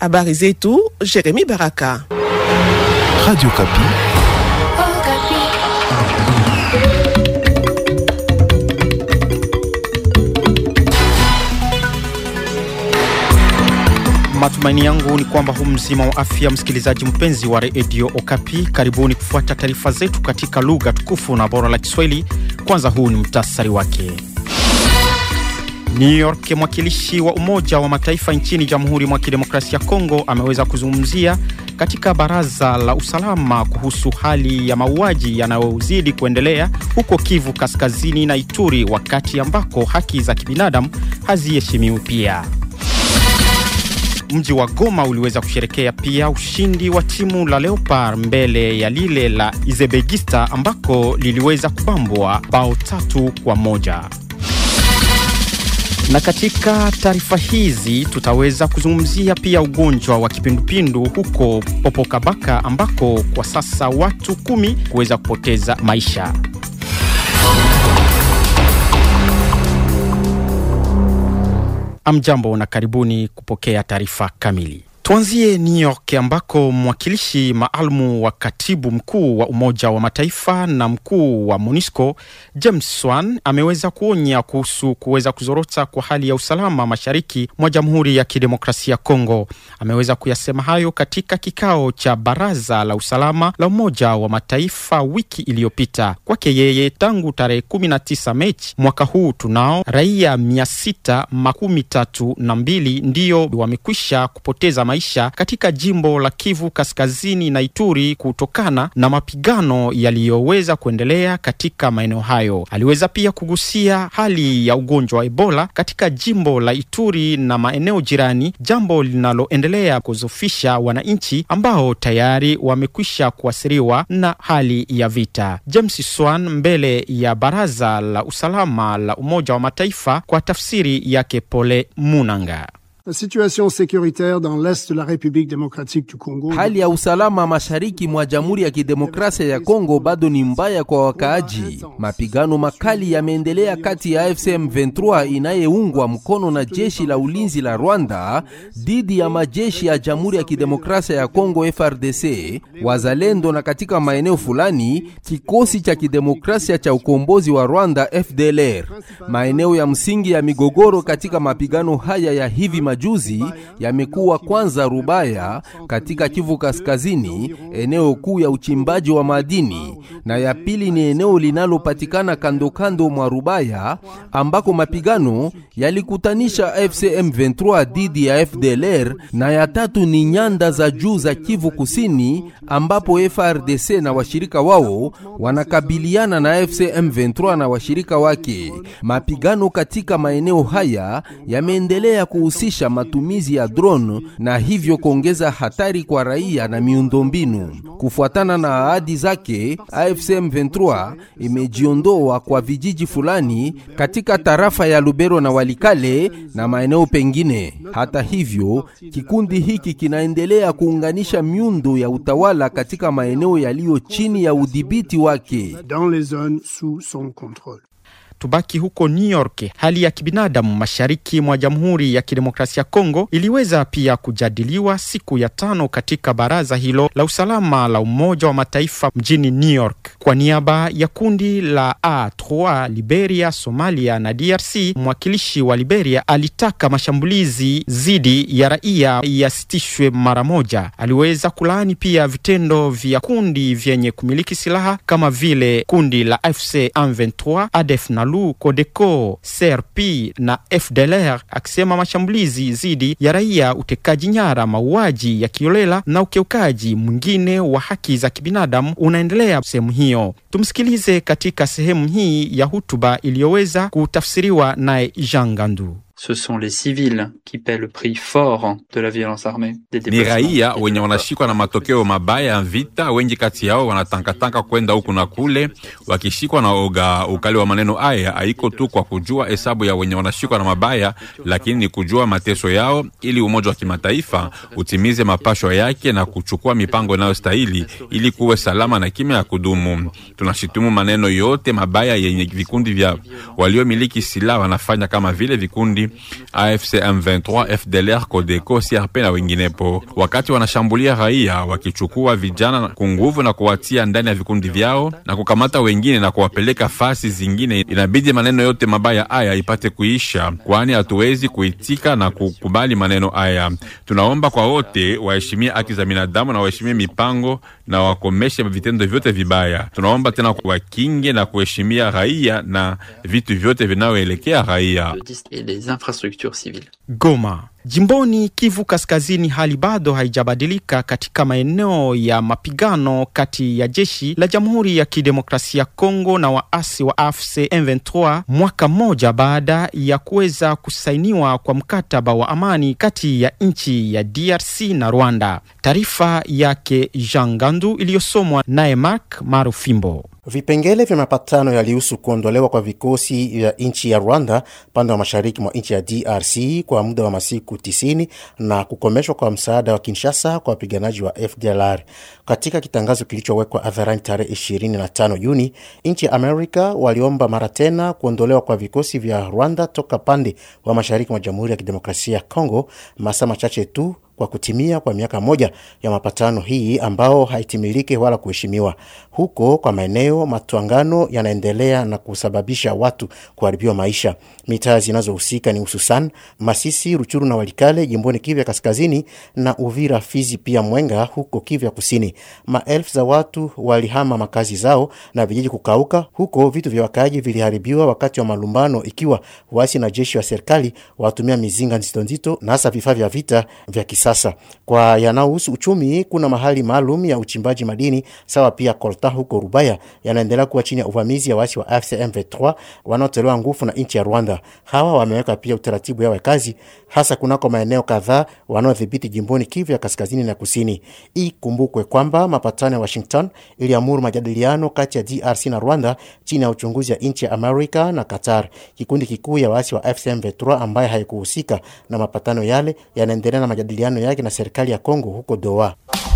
Habari zetu Jeremy Baraka. Radio Kapi. Matumaini yangu ni kwamba hu mzima wa afya, msikilizaji mpenzi wa redio Okapi. Karibuni kufuata taarifa zetu katika lugha tukufu na bora la Kiswahili. Kwanza, huu ni mtasari wake. New York, mwakilishi wa Umoja wa Mataifa nchini Jamhuri mwa Kidemokrasia ya Kongo ameweza kuzungumzia katika Baraza la Usalama kuhusu hali ya mauaji yanayozidi kuendelea huko Kivu Kaskazini na Ituri, wakati ambako haki za kibinadamu haziheshimiwi pia. Mji wa Goma uliweza kusherekea pia ushindi wa timu la Leopard mbele ya lile la Izebegista ambako liliweza kubambwa bao tatu kwa moja. Na katika taarifa hizi tutaweza kuzungumzia pia ugonjwa wa kipindupindu huko Popokabaka ambako kwa sasa watu kumi kuweza kupoteza maisha. Amjambo na karibuni kupokea taarifa kamili. Tuanzie New York ambako mwakilishi maalumu wa katibu mkuu wa Umoja wa Mataifa na mkuu wa MONUSCO James Swan ameweza kuonya kuhusu kuweza kuzorota kwa hali ya usalama mashariki mwa Jamhuri ya Kidemokrasia ya Kongo. Ameweza kuyasema hayo katika kikao cha Baraza la Usalama la Umoja wa Mataifa wiki iliyopita. Kwake yeye, tangu tarehe 19 Mechi mwaka huu tunao raia mia sita makumi tatu na mbili ndiyo wamekwisha kupoteza maisha katika jimbo la Kivu Kaskazini na Ituri kutokana na mapigano yaliyoweza kuendelea katika maeneo hayo. Aliweza pia kugusia hali ya ugonjwa wa Ebola katika jimbo la Ituri na maeneo jirani, jambo linaloendelea kuzofisha wananchi ambao tayari wamekwisha kuathiriwa na hali ya vita. James Swan mbele ya Baraza la Usalama la Umoja wa Mataifa kwa tafsiri yake Pole Munanga. La situation sécuritaire dans l'est de la République démocratique du Congo. Hali ya usalama mashariki mwa Jamhuri ya Kidemokrasia ya Kongo bado ni mbaya kwa wakaaji. Mapigano makali yameendelea kati ya AFC M23 inayeungwa mkono na jeshi la ulinzi la Rwanda dhidi ya majeshi ya Jamhuri ya Kidemokrasia ya Kongo FRDC, wazalendo na katika maeneo fulani kikosi cha kidemokrasia cha ukombozi wa Rwanda FDLR. Maeneo ya msingi ya migogoro katika mapigano haya ya hivi majuzi yamekuwa kwanza Rubaya katika Kivu Kaskazini, eneo kuu ya uchimbaji wa madini, na ya pili ni eneo linalopatikana kando kando mwa Rubaya ambako mapigano yalikutanisha AFC M23 dhidi ya FDLR, na ya tatu ni nyanda za juu za Kivu Kusini ambapo FRDC na washirika wao wanakabiliana na AFC M23 na washirika wake. Mapigano katika maeneo haya yameendelea kuhusisha matumizi ya drone na hivyo kuongeza hatari kwa raia na miundombinu. Kufuatana na ahadi zake, AFC M23 imejiondoa kwa vijiji fulani katika tarafa ya Lubero na Walikale na maeneo pengine. Hata hivyo, kikundi hiki kinaendelea kuunganisha miundo ya utawala katika maeneo yaliyo chini ya udhibiti wake. Dans les zones sous son contrôle. Tubaki huko New York. Hali ya kibinadamu mashariki mwa Jamhuri ya Kidemokrasia ya Kongo iliweza pia kujadiliwa siku ya tano katika baraza hilo la usalama la Umoja wa Mataifa mjini New York. Kwa niaba ya kundi la A3 Liberia, Somalia na DRC, mwakilishi wa Liberia alitaka mashambulizi dhidi ya raia yasitishwe mara moja. Aliweza kulaani pia vitendo vya kundi vyenye kumiliki silaha kama vile kundi la FC M23, ADF na Lu, Codeco, CRP na FDLR, akisema mashambulizi dhidi ya raia, utekaji nyara, mauaji ya kiolela na ukiukaji mwingine wa haki za kibinadamu unaendelea sehemu hiyo. Tumsikilize katika sehemu hii ya hutuba iliyoweza kutafsiriwa naye Jean Gandu. Ce sont les civils qui paient le prix fort de la violence armée. Des Ni raia wenye wanashikwa na matokeo mabaya ya vita. Wengi kati yao wanatangatanga kwenda huku na kule, wakishikwa na oga. Ukali wa maneno haya haiko tu kwa kujua hesabu ya wenye wanashikwa na mabaya, lakini ni kujua mateso yao, ili umoja wa kimataifa utimize mapashwa yake na kuchukua mipango inayostahili ili kuwe salama na kimya ya kudumu. Tunashitumu maneno yote mabaya yenye vikundi vya waliomiliki silaha wanafanya, kama vile vikundi AFC M23, FDLR, Codeco, CRP na wenginepo, wakati wanashambulia raia wakichukua vijana kwa nguvu na kuwatia ndani ya vikundi vyao na kukamata wengine na kuwapeleka fasi zingine. Inabidi maneno yote mabaya haya ipate kuisha, kwani hatuwezi kuitika na kukubali maneno haya. Tunaomba kwa wote waheshimie haki za binadamu na waheshimie mipango na wakomeshe vitendo vyote vibaya. Tunaomba tena wakinge na kuheshimia raia na vitu vyote vinavyoelekea raia. et les infrastructures civiles. Goma. Jimboni Kivu Kaskazini, hali bado haijabadilika katika maeneo ya mapigano kati ya jeshi la Jamhuri ya Kidemokrasia ya Kongo na waasi wa AFC M23, mwaka mmoja baada ya kuweza kusainiwa kwa mkataba wa amani kati ya nchi ya DRC na Rwanda. Taarifa yake Jean Gandu iliyosomwa naye Mark Marufimbo. Vipengele vya mapatano yalihusu kuondolewa kwa vikosi vya nchi ya Rwanda pande wa mashariki mwa nchi ya DRC kwa muda wa masiku 90 na kukomeshwa kwa msaada wa Kinshasa kwa wapiganaji wa FDLR. Katika kitangazo kilichowekwa hadharani tarehe 25 Juni, nchi ya Amerika waliomba mara tena kuondolewa kwa vikosi vya Rwanda toka pande wa mashariki mwa Jamhuri ya Kidemokrasia ya Kongo, masaa machache tu kwa kutimia kwa miaka moja ya mapatano hii ambao haitimiliki wala kuheshimiwa. Huko kwa maeneo matwangano yanaendelea na kusababisha watu kuharibiwa maisha. Mitaa zinazohusika ni hususan Masisi, Ruchuru na Walikale jimboni Kivya Kaskazini na Uvira, Fizi pia Mwenga huko Kivya Kusini. Maelfu za watu walihama makazi zao na vijiji kukauka. Huko vitu vya wakaaji viliharibiwa wakati wa malumbano, ikiwa waasi na jeshi wa serikali watumia mizinga nzito nzito na hasa vifaa vya vita vya kisasa. Kwa yanayohusu uchumi, kuna mahali maalum ya uchimbaji madini sawa pia kolta huko Rubaya yanaendelea kuwa chini ya uvamizi ya waasi wa AFC M23 wanaotolewa nguvu na nchi ya Rwanda. Hawa wameweka pia utaratibu yao ya kazi hasa kunako maeneo kadhaa wanaodhibiti jimboni Kivu ya kaskazini na kusini. Ikumbukwe kwamba mapatano ya Washington iliamuru majadiliano kati ya DRC na Rwanda chini ya uchunguzi ya nchi ya Amerika na Qatar. Kikundi kikuu ya waasi wa AFC M23 ambaye haikuhusika na mapatano yale yanaendelea na majadiliano yake na serikali ya Kongo huko Doha.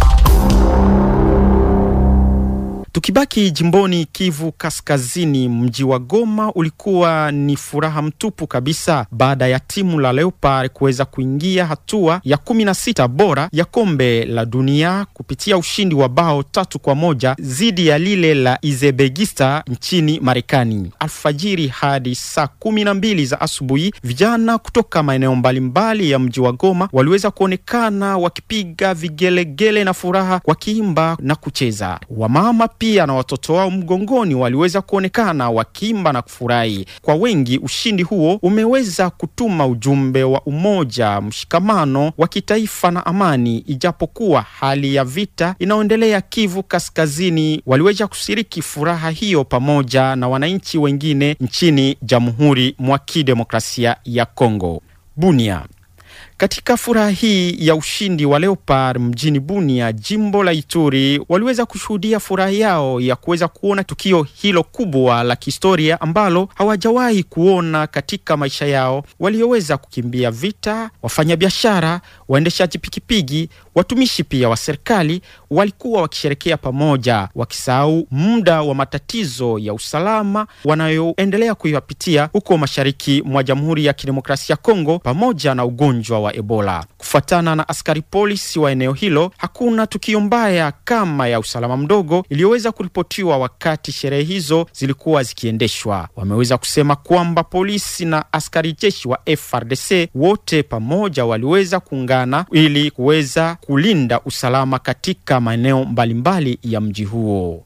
Tukibaki jimboni Kivu Kaskazini, mji wa Goma ulikuwa ni furaha mtupu kabisa baada ya timu la Leopard kuweza kuingia hatua ya kumi na sita bora ya kombe la dunia kupitia ushindi wa bao tatu kwa moja dhidi ya lile la Uzbekistan nchini Marekani. Alfajiri hadi saa kumi na mbili za asubuhi, vijana kutoka maeneo mbalimbali ya mji wa Goma waliweza kuonekana wakipiga vigelegele na furaha, wakiimba na kucheza. Wamama pia na watoto wao mgongoni waliweza kuonekana wakiimba na kufurahi. Kwa wengi, ushindi huo umeweza kutuma ujumbe wa umoja, mshikamano wa kitaifa na amani, ijapokuwa hali ya vita inayoendelea Kivu Kaskazini. Waliweza kushiriki furaha hiyo pamoja na wananchi wengine nchini Jamhuri mwa Kidemokrasia ya Kongo. Bunia. Katika furaha hii ya ushindi wa Leopard mjini Bunia, jimbo la Ituri, waliweza kushuhudia furaha yao ya kuweza kuona tukio hilo kubwa la kihistoria ambalo hawajawahi kuona katika maisha yao. Walioweza kukimbia vita, wafanyabiashara, waendeshaji pikipiki, watumishi pia wa serikali walikuwa wakisherekea pamoja, wakisahau muda wa matatizo ya usalama wanayoendelea kuyapitia huko mashariki mwa Jamhuri ya Kidemokrasia ya Kongo pamoja na ugonjwa wa Ebola. Kufuatana na askari polisi wa eneo hilo, hakuna tukio mbaya kama ya usalama mdogo iliyoweza kuripotiwa wakati sherehe hizo zilikuwa zikiendeshwa. Wameweza kusema kwamba polisi na askari jeshi wa FRDC wote pamoja waliweza kuungana ili kuweza kulinda usalama katika maeneo mbalimbali ya mji huo.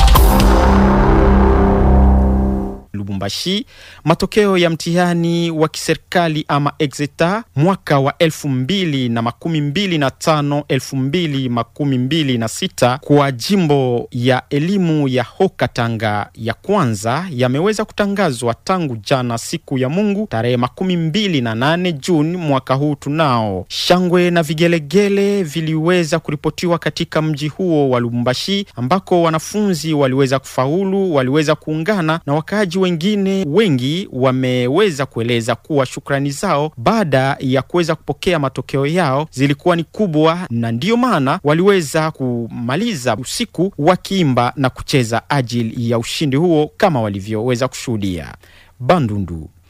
Lubumbashi, matokeo ya mtihani wa kiserikali ama exeta mwaka wa elfu mbili na makumi mbili na tano elfu mbili makumi mbili na sita kwa jimbo ya elimu ya Haut-Katanga ya kwanza yameweza kutangazwa tangu jana siku ya Mungu tarehe makumi mbili na nane Juni mwaka huu. Tunao shangwe na vigelegele viliweza kuripotiwa katika mji huo wa Lubumbashi ambako wanafunzi waliweza kufaulu, waliweza kuungana na wakaaji wengine wengi wameweza kueleza kuwa shukrani zao baada ya kuweza kupokea matokeo yao zilikuwa ni kubwa, na ndiyo maana waliweza kumaliza usiku wakiimba na kucheza ajili ya ushindi huo kama walivyoweza kushuhudia. Bandundu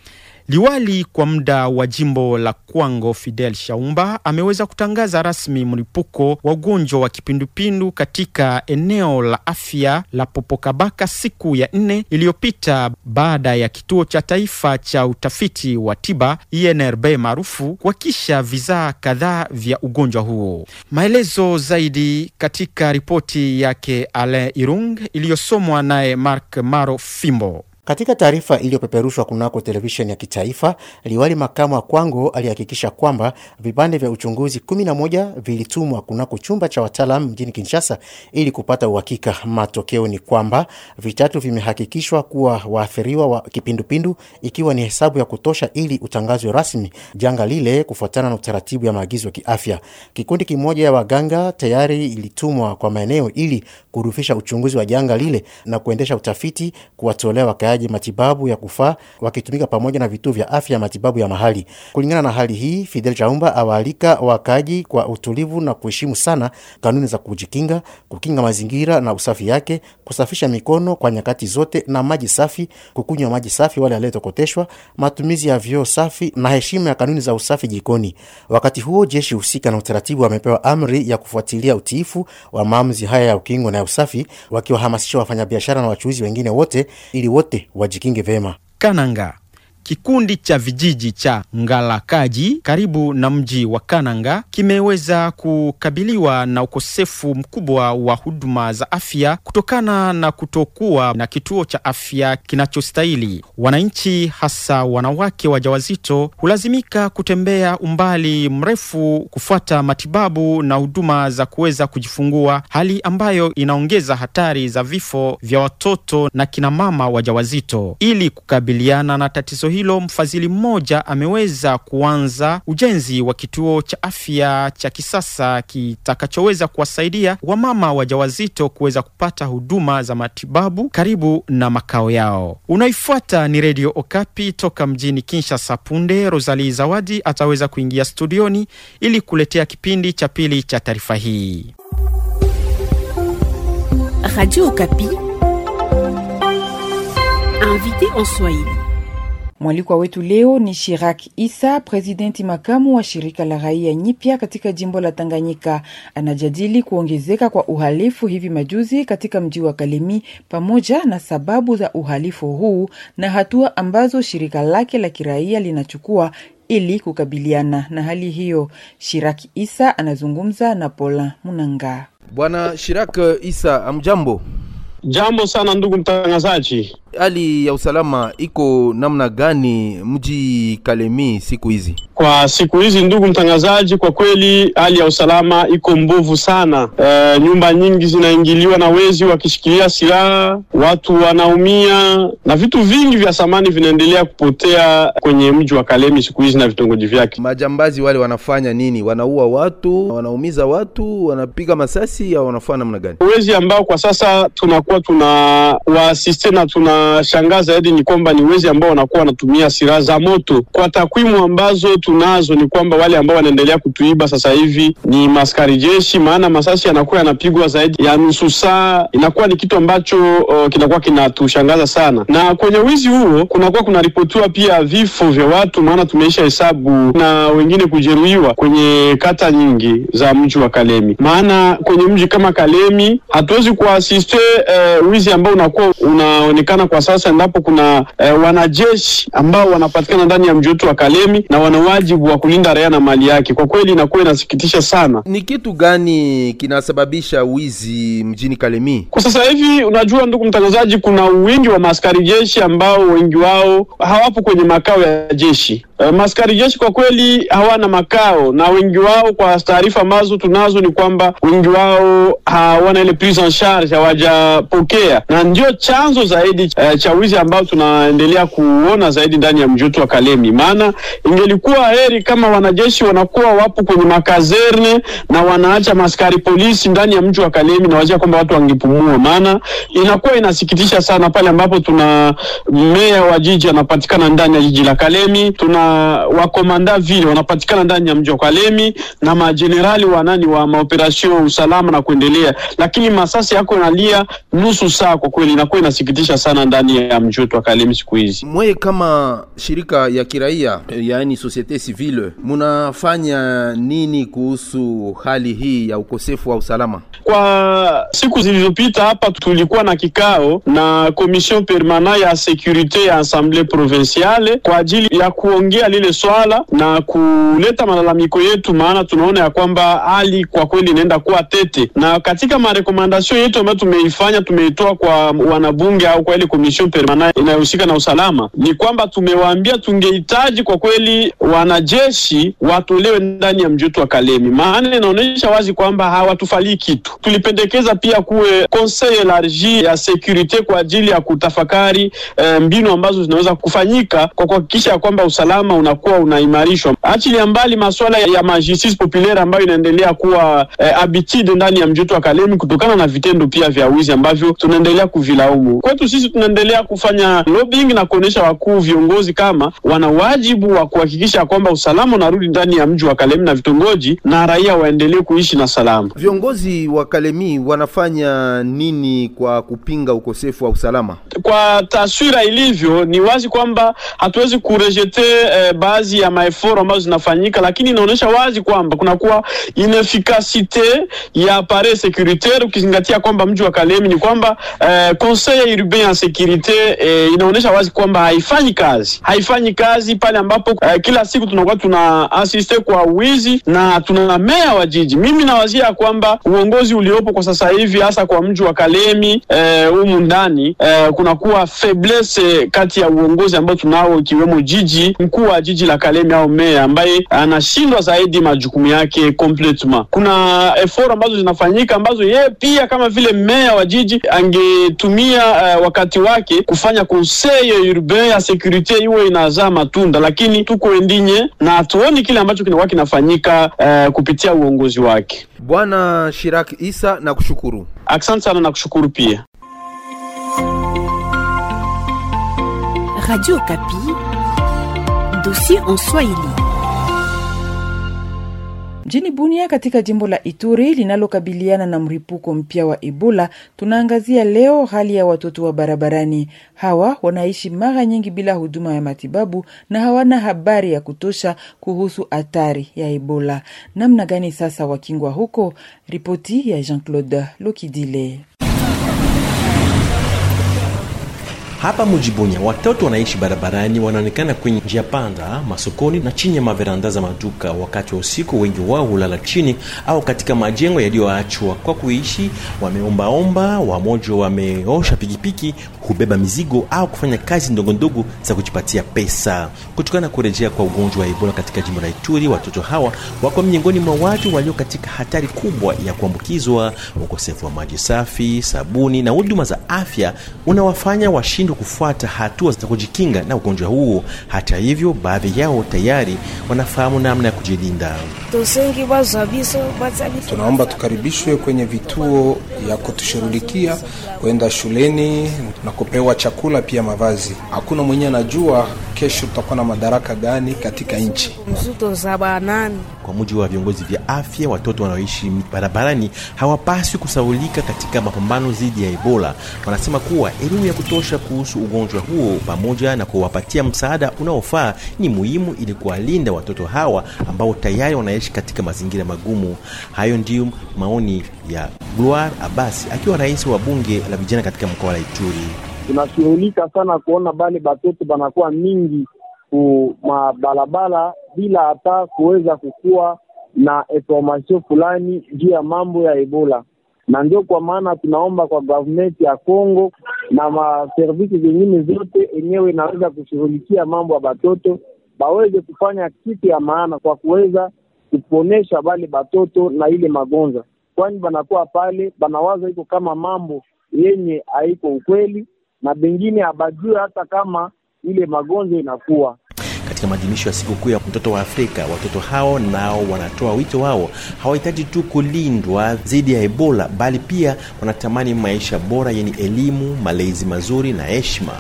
Liwali kwa muda wa jimbo la Kwango Fidel Shaumba ameweza kutangaza rasmi mlipuko wa ugonjwa wa kipindupindu katika eneo la afya la Popokabaka siku ya nne iliyopita baada ya kituo cha taifa cha utafiti wa tiba INRB maarufu kuhakisha vizaa kadhaa vya ugonjwa huo. Maelezo zaidi katika ripoti yake Alain Irung iliyosomwa naye Mark Maro Fimbo. Katika taarifa iliyopeperushwa kunako televisheni ya kitaifa, liwali makamu wa Kwango alihakikisha kwamba vipande vya uchunguzi 11 vilitumwa kunako chumba cha wataalam mjini Kinshasa ili kupata uhakika. Matokeo ni kwamba vitatu vimehakikishwa kuwa waathiriwa wa kipindupindu, ikiwa ni hesabu ya kutosha ili utangazwe rasmi janga lile kufuatana na utaratibu ya maagizo ya kiafya. Kikundi kimoja ya waganga tayari ilitumwa kwa maeneo ili kurufisha uchunguzi wa janga lile na kuendesha utafiti, kuwatolea wakaaji matibabu ya kufaa wakitumika pamoja na vituo vya afya ya matibabu ya mahali. Kulingana na hali hii, Fidel Chaumba awaalika wakaaji kwa utulivu na kuheshimu sana kanuni za kujikinga, kukinga mazingira na usafi yake, kusafisha mikono kwa nyakati zote na maji safi, kukunywa maji safi wale aliyetokoteshwa, matumizi ya vyoo safi na heshima ya kanuni za usafi jikoni. Wakati huo jeshi husika na utaratibu wamepewa amri ya kufuatilia utiifu wa maamuzi haya ya ukingo na ya usafi, wakiwahamasisha wafanyabiashara na wachuuzi wengine wote ili wote wajikinge vema. Kananga. Kikundi cha vijiji cha Ngalakaji karibu na mji wa Kananga kimeweza kukabiliwa na ukosefu mkubwa wa huduma za afya kutokana na kutokuwa na kituo cha afya kinachostahili. Wananchi hasa wanawake wajawazito hulazimika kutembea umbali mrefu kufuata matibabu na huduma za kuweza kujifungua, hali ambayo inaongeza hatari za vifo vya watoto na kinamama wajawazito. Ili kukabiliana na tatizo hilo mfadhili mmoja ameweza kuanza ujenzi wa kituo cha afya cha kisasa kitakachoweza kuwasaidia wamama wajawazito kuweza kupata huduma za matibabu karibu na makao yao. Unaifuata ni Redio Okapi toka mjini Kinshasa. Punde Rosali Zawadi ataweza kuingia studioni ili kuletea kipindi cha pili cha taarifa hii. Radio Okapi, invité en Swahili. Mwalikwa wetu leo ni Shirak Isa, presidenti makamu wa shirika la raia nyipya katika jimbo la Tanganyika. Anajadili kuongezeka kwa uhalifu hivi majuzi katika mji wa Kalemi pamoja na sababu za uhalifu huu na hatua ambazo shirika lake la kiraia linachukua ili kukabiliana na hali hiyo. Shirak Isa anazungumza na Pola Munanga. Bwana Shirak Isa, amjambo. Jambo sana ndugu mtangazaji. Hali ya usalama iko namna gani mji Kalemi siku hizi? Kwa siku hizi ndugu mtangazaji, kwa kweli hali ya usalama iko mbovu sana. E, nyumba nyingi zinaingiliwa na wezi wakishikilia silaha, watu wanaumia na vitu vingi vya samani vinaendelea kupotea kwenye mji wa Kalemi siku hizi na vitongoji vyake. Majambazi wale wanafanya nini? Wanaua watu, wanaumiza watu, wanapiga masasi au wanafanya namna gani? Wezi ambao kwa sasa tunakuwa tuna waasiste na tunashangaa zaidi ni kwamba ni wezi ambao wanakuwa wanatumia silaha za moto. Kwa takwimu ambazo tunazo ni kwamba wale ambao wanaendelea kutuiba sasa hivi ni maskari jeshi, maana masasi yanakuwa yanapigwa zaidi ya nusu saa. Inakuwa ni kitu ambacho uh, kinakuwa kinatushangaza sana, na kwenye wizi huo kunakuwa kunaripotiwa pia vifo vya watu, maana tumeisha hesabu na wengine kujeruhiwa kwenye kata nyingi za mji wa Kalemi. Maana kwenye mji kama Kalemi hatuwezi kuasiste uh, wizi ambao unakuwa unaonekana kwa sasa, endapo kuna uh, wanajeshi ambao wanapatikana ndani ya mji wetu wa Kalemi na wana wajibu wa kulinda raia na mali yake. Kwa kweli inakuwa inasikitisha sana. Ni kitu gani kinasababisha wizi mjini Kalemi kwa sasa hivi? Unajua ndugu mtangazaji, kuna wingi wa maaskari jeshi ambao wengi wao hawapo kwenye makao ya jeshi. Uh, maaskari jeshi kwa kweli hawana makao, na wengi wao, kwa taarifa ambazo tunazo, ni kwamba wengi wao hawana ile prise en charge, hawajapokea, na ndio chanzo zaidi uh, cha wizi ambao tunaendelea kuona zaidi ndani ya mji wetu wa Kalemi. Maana ingelikuwa heri kama wanajeshi wanakuwa wapo kwenye makazerne na wanaacha maskari polisi ndani ya mji wa Kalemi, na wazia kwamba watu wangepumua. Maana inakuwa inasikitisha sana pale ambapo tuna meya wa jiji anapatikana ndani ya jiji la Kalemi, tuna wakomanda vile wanapatikana ndani ya mji wa Kalemi na majenerali wa nani wa maoperation usalama na kuendelea, lakini masasi yako inalia nusu saa. Kwa kweli inakuwa inasikitisha sana ndani ya mji wetu wa Kalemi siku hizi. Mweye kama shirika ya kiraia, yaani societe civile, munafanya nini kuhusu hali hii ya ukosefu wa usalama? Kwa siku zilizopita hapa tulikuwa na kikao na commission permanent ya securite ya assemblée provinciale kwa ajili ya kuongea lile swala na kuleta malalamiko yetu, maana tunaona ya kwamba hali kwa kweli inaenda kuwa tete, na katika marekomandasyon yetu ambayo tumeifanya tumeitoa kwa wanabunge au kwa ile commission permanent inayohusika na usalama, ni kwamba tumewaambia tungehitaji kwa kweli wanajeshi watolewe ndani ya mji wetu wa Kalemi, maana inaonyesha wazi kwamba hawatufalii kitu. Tulipendekeza pia kuwe conseil elargi ya securite kwa ajili ya kutafakari eh, mbinu ambazo zinaweza kufanyika kwa kuhakikisha ya kwamba usalama unakuwa unaimarishwa, achilia mbali masuala ya majustice populaire ambayo inaendelea kuwa eh, habitude ndani ya mji wetu wa Kalemi kutokana na vitendo pia vya wizi ambavyo tunaendelea kuvilaumu. Kwetu sisi tunaendelea kufanya lobbying na kuonyesha wakuu viongozi kama wana wajibu wa kuhakikisha kwamba usalama unarudi ndani ya mji wa Kalemi na vitongoji na raia waendelee kuishi na salama. Viongozi wa Kalemi wanafanya nini kwa kupinga ukosefu wa usalama? Kwa taswira ilivyo, ni wazi kwamba hatuwezi kurejete eh, baadhi ya maeforo ambazo zinafanyika, lakini inaonyesha wazi kwamba kunakuwa inefikasite ya appareil securitaire, ukizingatia kwamba mji wa Kalemi ni kwamba eh, conseil urbain ya securite eh, inaonyesha wazi kwamba haifanyi kazi, haifanyi kazi pale ambapo eh, kila siku tunakuwa tuna asiste kwa wizi na tuna meya wa jiji. Mimi nawazia kwamba uongozi uliopo kwa sasa hivi hasa kwa mji wa Kalemi humu eh, ndani eh, kunakuwa faiblesse kati ya uongozi ambao tunao ikiwemo jiji mkuu wa jiji la Kalemi au meya ambaye anashindwa zaidi majukumu yake completement. Kuna effort ambazo zinafanyika ambazo yeye pia kama vile meya wa jiji angetumia uh, wakati wake kufanya conseil urbain ya securite iwe inazaa matunda, lakini tuko endinye na hatuoni kile ambacho kinakuwa kinafanyika uh, kupitia uongozi wake. Bwana Shirak Isa, na kushukuru. Asante sana na kushukuru pia. Radio Kapi, dossier en Swahili. Mjini Bunia katika jimbo la Ituri linalokabiliana na mripuko mpya wa Ebola, tunaangazia leo hali ya watoto wa barabarani. Hawa wanaishi mara nyingi bila huduma ya matibabu na hawana habari ya kutosha kuhusu hatari ya Ebola. Namna gani sasa wakingwa huko? Ripoti ya Jean-Claude Lokidile. Hapa Mujibunya watoto wanaishi barabarani, wanaonekana kwenye njia panda, masokoni na chini ya maveranda za maduka. Wakati wa usiku, wengi wao hulala chini au katika majengo yaliyoachwa kwa kuishi. Wameombaomba, wamoja wameosha pikipiki, hubeba mizigo au kufanya kazi ndogondogo za kujipatia pesa. Kutokana na kurejea kwa ugonjwa wa Ebola katika jimbo la Ituri, watoto hawa wako miongoni mwa watu walio katika hatari kubwa ya kuambukizwa. Ukosefu wa maji safi, sabuni na huduma za afya unawafanya washindwe kufuata hatua za kujikinga na ugonjwa huo. Hata hivyo, baadhi yao tayari wanafahamu namna ya kujilinda. Tunaomba tukaribishwe kwenye vituo ya kutushughulikia, kwenda shuleni na kupewa chakula pia mavazi. Hakuna mwenye anajua kesho tutakuwa na madaraka gani katika nchi. Kwa mujibu wa viongozi vya afya, watoto wanaoishi barabarani hawapaswi kusaulika katika mapambano dhidi ya Ebola. Wanasema kuwa elimu ya kutosha kuhusu ugonjwa huo pamoja na kuwapatia msaada unaofaa ni muhimu ili kuwalinda watoto hawa ambao tayari wanaishi katika mazingira magumu. Hayo ndiyo maoni ya Gloire Abasi akiwa rais wa bunge la vijana katika mkoa wa Ituri. Tunashughulika sana kuona bale batoto banakuwa mingi ku mabalabala bila hata kuweza kukuwa na information fulani juu ya mambo ya Ebola, na ndio kwa maana tunaomba kwa government ya Congo na maservisi zingine zote enyewe inaweza kushughulikia mambo ya batoto baweze kufanya kitu ya maana kwa kuweza kuponesha bale batoto na ile magonjwa, kwani banakuwa pale banawaza iko kama mambo yenye haiko ukweli, na bengine abajue hata kama ile magonjwa inakuwa katika maadhimisho ya sikukuu ya mtoto wa Afrika, watoto hao nao wanatoa wito wao, hawahitaji tu kulindwa dhidi ya Ebola, bali pia wanatamani maisha bora yenye elimu, malezi mazuri na heshima.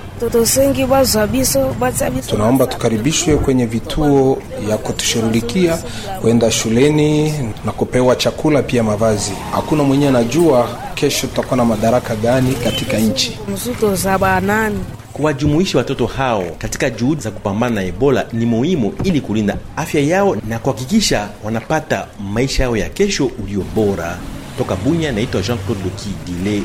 Tunaomba tukaribishwe kwenye vituo ya kutushughulikia, kwenda shuleni na kupewa chakula pia mavazi. Hakuna mwenye anajua kesho tutakuwa na madaraka gani katika nchi. mzuto za banani Kuwajumuisha watoto hao katika juhudi za kupambana na Ebola ni muhimu ili kulinda afya yao na kuhakikisha wanapata maisha yao ya kesho ulio bora. Toka Bunya, naitwa Jean-Claude Lokidile.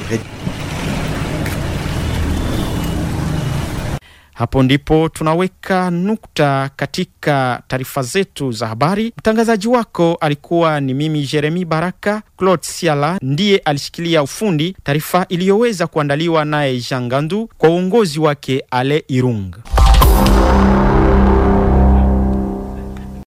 Hapo ndipo tunaweka nukta katika taarifa zetu za habari. Mtangazaji wako alikuwa ni mimi Jeremi Baraka. Claude Siala ndiye alishikilia ufundi, taarifa iliyoweza kuandaliwa naye Jean Gandu kwa uongozi wake Ale Irung.